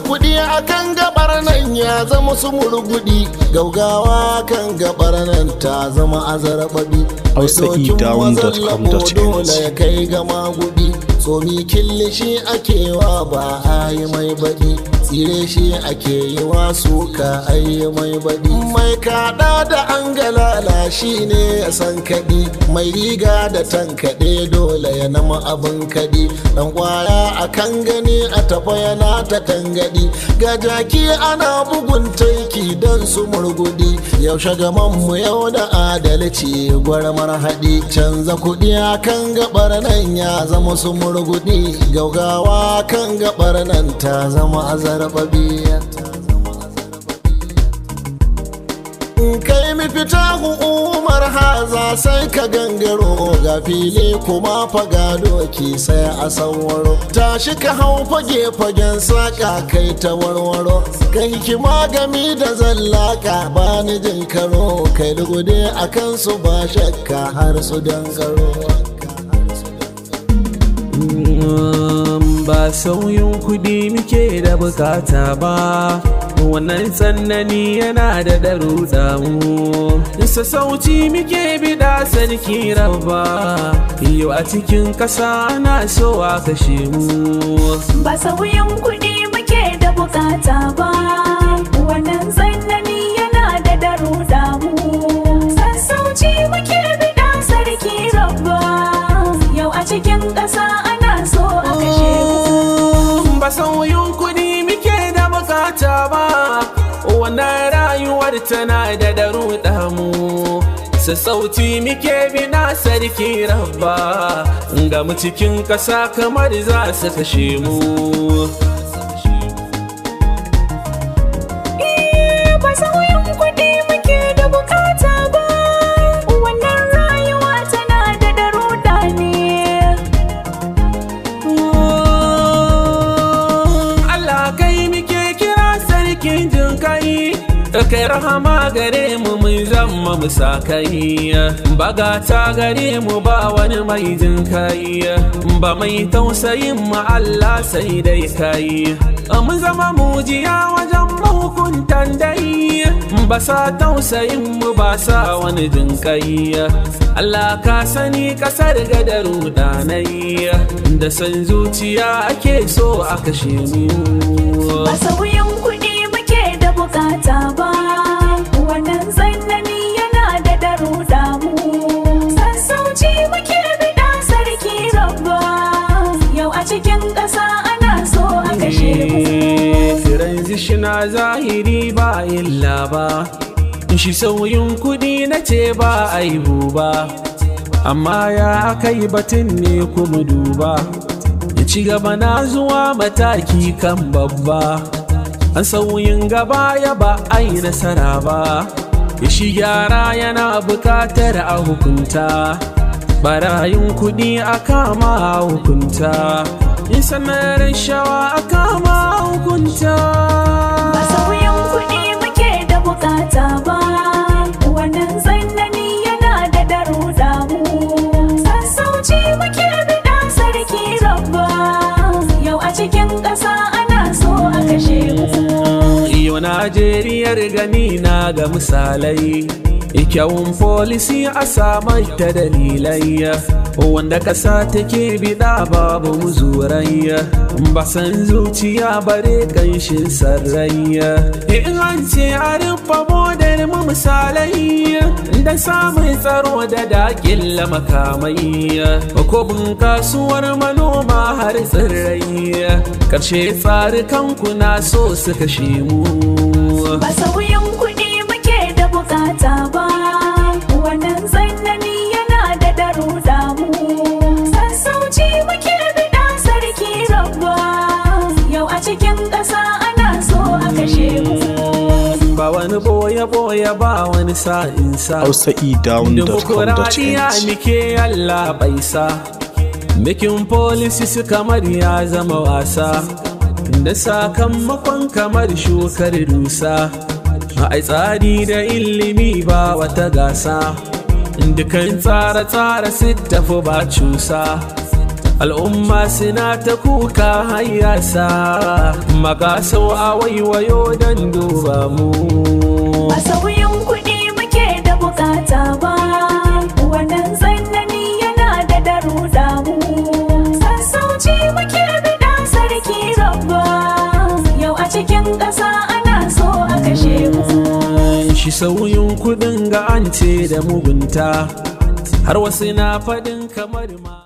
kuɗi akan gabar nan ya zama su murgudi gaugawa kan gabar nan ta zama azarbabi hausaedown.com.ng dole ya kai gama gudi tsomi kilishi ake wa ba a yi mai baɗi tsire shi ake yi wa suka ayi mai baɗi mai kaɗa da an galala shi ne ya san kaɗi mai riga da tankaɗe dole ya nama abin kaɗi ɗan kwaya a kan gani a tafa yana ta tangaɗi ga jaki ana bugun taiki don su murgudi yaushe gaman mu yau da adalci gwarmar haɗi canza kuɗi a kan gabar nan ya zama su murgudi gaugawa kan gabar nan ta zama azarbabiya kai mi fita umar haza sai ka gangaro ga fili kuma faga doki sai a sanwaro tashi ka hau fage fagen saka kai ta warwaro ka hikima gami da zallaka ba ni jin karo kai lugude a kansu ba shakka har su dangaro ba sauyin kuɗi muke da bukata ba wannan tsanani yana da daruda mu sassauci muke bida sarki rabba yau a cikin ƙasa na so a kashe mu ba sauyin kuɗi muke da bukata ba wannan tsanani yana da daruda mu sassauci muke bida sarki rabba yau a cikin ƙasa ana so a kashe mu ba sauyin kuɗi muke da bukata ba wannan rayuwar tana da daruda mu sassauci muke bina sarki rabba ga mu cikin ƙasa kamar za su kashe mu ba sauyin kuɗi muke da bukata ba wannan rayuwa tana da daruda ne Allah kai muke kira sarkin jin kai kai rahama gare mu mun zama musakai bagata gare mu ba wani mai jin kai ba mai tausayin mu Allah sai dai kai mun zama mujiya wajen mahukuntan dai ba sa tausayin mu ba sa wani jin kai Allah ka sani kasar gadaru danai da san zuciya ake so a kashe mu ba sauyin kuɗi muke da bukata ba wannan tsanani yana da daruda mu sassauci muke bida sarki rabba yau a cikin ƙasa ana so a kashe mu Transition a zahiri ba illa ba shi sauyin kudi na ce ba aibu ba amma ya kai batun ne kuma duba ya ci gaba na zuwa mataki kan babba an sauyin gaba ya ba ai nasara ba ya shi gyara yana bukatar a hukunta barayin kudi a kama a hukunta in sanar shawa a kama a hukunta ba sauyin kuɗi muke da bukata ba wannan tsanani yana da daruda mu sassauci muke bida sarki rabba yau a cikin ƙasa ana so a kashe mu Yau Najeriyar gani na ga misalai kyawun folisi a samar ta dalilai wanda ƙasa take bida babu muzurai ba san zuciya bare ƙanshin sarrai in an ce a rufe modar mu misalai da samun tsaro da daƙilla makamai ko kasuwar manoma har tsirrai ƙarshe tsarikanku na so su kashe mu ba sauyin kuɗi muke da bukata ba wannan tsanani yana da daruda mu sassauci muke bida sarki rabba yau a cikin ƙasa ana so a kashe mu ba wani boye-boye ba wani sa'insa Dimokuraɗiyya hausaedown.com.ng muke Allah baisa Bikin polisi su kamar ya zama wasa Da sakamakon kamar shukar dusa A tsari da ilimi ba wata gasa Dukan tsare-tsare su tafi ba cusa al'umma suna ta kuka hayyasa magasau a waiwayo don duba mu Ba sauyin kuɗi muke da bukata ba, wannan tsanani yana da daruda mu. Sassauci muke bida sarki rabba, yau a cikin ƙasa ana so a kashe mu. shi sauyin kudin ga an ce da mugunta har wasu na faɗin kamar ma